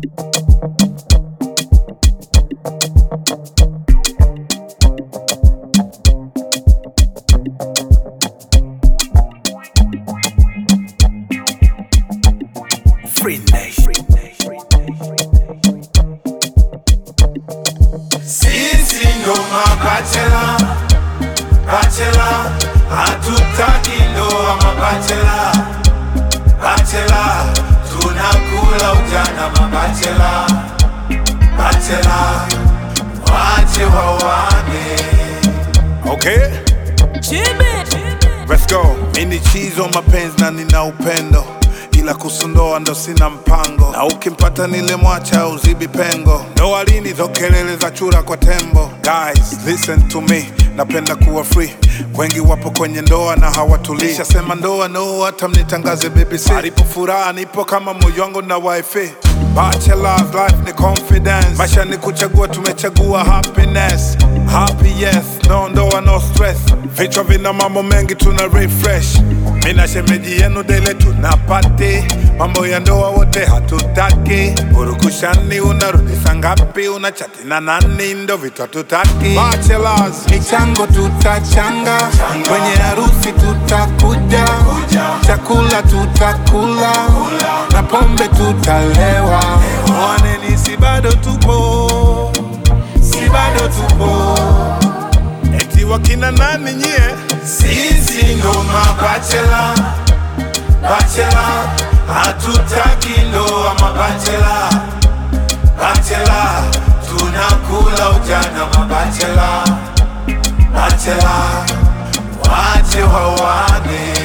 Free Nation. Sisi ndo mabachela, bachela, hatutaki ndoa mabachela, bachela, tunakula ujana mabachela, bachela, wache wawane. Okay, let's go. Mimi chizo mapenzi na nina upendo ila kusundoa ndo sina mpango, na ukimpata nile mwacha uzibi pengo. Ndoa lini zo kelele za chura kwa tembo? Guys, listen to me, napenda kuwa free. Wengi wapo kwenye ndoa na hawatulii. Shasema ndoa no, hata mnitangaze BBC. Alipo furaha nipo kama moyo wangu na wifi. Bachelor's life ni confidence, maisha ni kuchagua, tumechagua happiness. Happy yes, no ndoa no stress. Vichwa vina mambo mengi, tuna refresh. Mina shemeji yenu dele tunapati mambo ya ndoa wote hatutaki. Urukushani unarudisha ngapi? Unachati na nani? Ndo vitu hatutaki. Bachelors, michango tutachanga, kwenye harusi tutakuja, chakula tutakula na pombe tutalewa. mwaneni, si bado tupo, si bado tupo. Eti wakina nani nyie? Sisi ndo mabachela, bachela, hatutaki ndoa mabachela, bachela, tunakula ujana mabachela, bachela, wache wawane.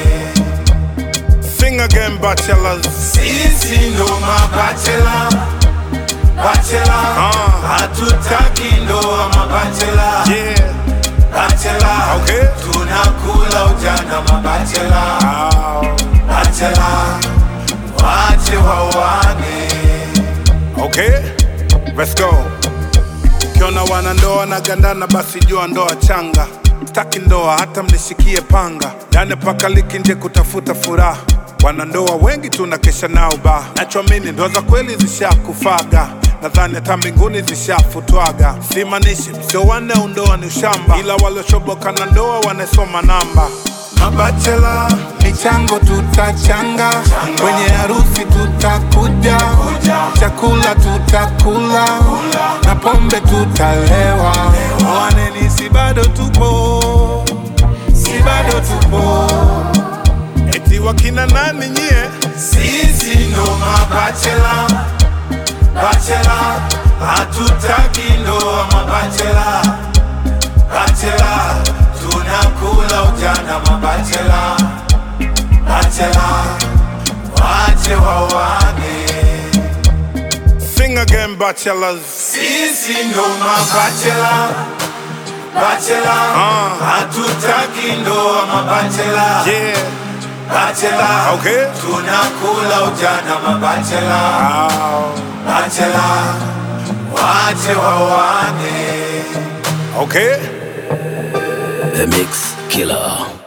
Sing again, bachelors. Sisi ndo mabachela, bachela, Ah. hatutaki ndoa mabachela, Yeah. bachela, Okay. tunakula ujana mabachela. Ow. Bachela, wache wawane. Okay, let's go. Ukiona wanandoa na gandana, basi jua ndoa changa. Staki ndoa hata mnishikie panga, yani paka liki nje kutafuta furaha. Wanandoa wengi tunakesha nao ba, nachoamini ndoa za kweli zishakufaga. Nadhani hata mbinguni zishafutwaga. Simaanishi msio wanne au ndoa ni ushamba, ila waliochoboka na ndoa wanasoma namba. Mabachela Michango tutachanga, kwenye harusi tutakuja, chakula tutakula na pombe tutalewa. Mwaneni, si bado tupo, si bado tupo. Eti wakina nani nyie? Sisi ndo mabachela, bachela, hatutaki ndoa mabachela, bachela, tunakula ujana mabachela, bachela, wache wawane. Sing again, bachelors. Sisi ndo mabachela, bachela, hatutaki ndoa mabachela, Yeah, bachela, okay. tunakula ujana mabachela, Ow. bachela, wache wawane. Okay. The Mix Killer.